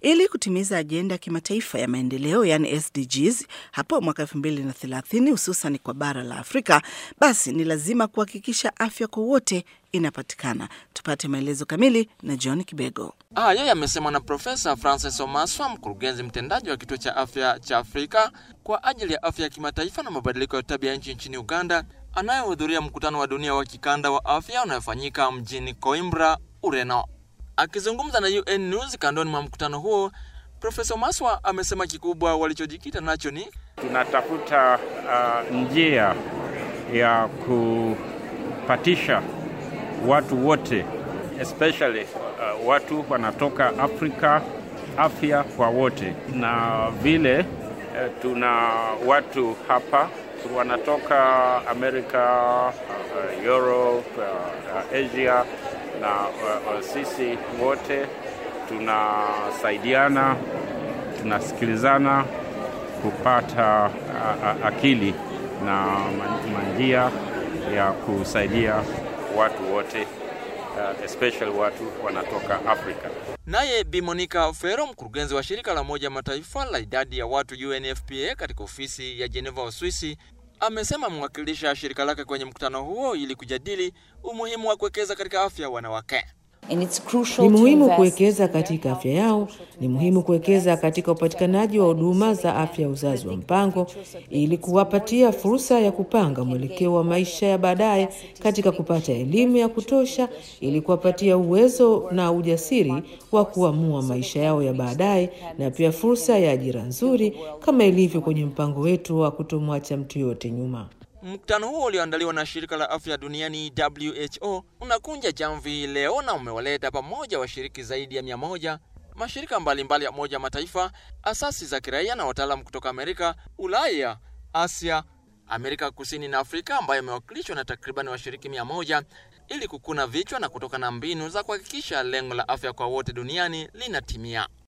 Ili kutimiza ajenda ya kimataifa ya maendeleo yani SDGs hapo mwaka 2030 hususan kwa bara la Afrika, basi ni lazima kuhakikisha afya kwa wote inapatikana. Tupate maelezo kamili na John Kibego. Hayo yamesemwa na Profesa Francis Omaswa, mkurugenzi mtendaji wa kituo cha afya cha Afrika kwa ajili ya afya ya kimataifa na mabadiliko ya tabia nchi nchini Uganda, anayehudhuria mkutano wa dunia wa kikanda wa afya unayofanyika mjini Coimbra, Ureno. Akizungumza na UN News kandoni mwa mkutano huo, Profesa Omaswa amesema kikubwa walichojikita nacho ni tunatafuta uh, njia ya kupatisha watu wote especially uh, watu wanatoka Afrika afya kwa wote, na vile uh, tuna watu hapa wanatoka Amerika, uh, Europe, uh, Asia na uh, uh, sisi wote tunasaidiana, tunasikilizana kupata uh, uh, akili na manjia ya kusaidia watu wote uh, especially watu wanatoka Afrika. Naye Bi Monica Fero, mkurugenzi wa shirika la Umoja Mataifa la idadi ya watu UNFPA katika ofisi ya Geneva, Uswisi, amesema amewakilisha shirika lake kwenye mkutano huo ili kujadili umuhimu wa kuwekeza katika afya ya wanawake. Ni muhimu kuwekeza katika afya yao. Ni muhimu kuwekeza katika upatikanaji wa huduma za afya ya uzazi wa mpango ili kuwapatia fursa ya kupanga mwelekeo wa maisha ya baadaye, katika kupata elimu ya kutosha ili kuwapatia uwezo na ujasiri wa kuamua maisha yao ya baadaye, na pia fursa ya ajira nzuri kama ilivyo kwenye mpango wetu wa kutomwacha mtu yoyote nyuma. Mkutano huo ulioandaliwa na shirika la afya duniani WHO unakunja jamvi leo na umewaleta pamoja washiriki zaidi ya mia moja, mashirika mbalimbali ya Umoja Mataifa, asasi za kiraia na wataalamu kutoka Amerika, Ulaya, Asia, Amerika Kusini na Afrika ambayo imewakilishwa na takriban washiriki mia moja ili kukuna vichwa na kutoka na mbinu za kuhakikisha lengo la afya kwa wote duniani linatimia.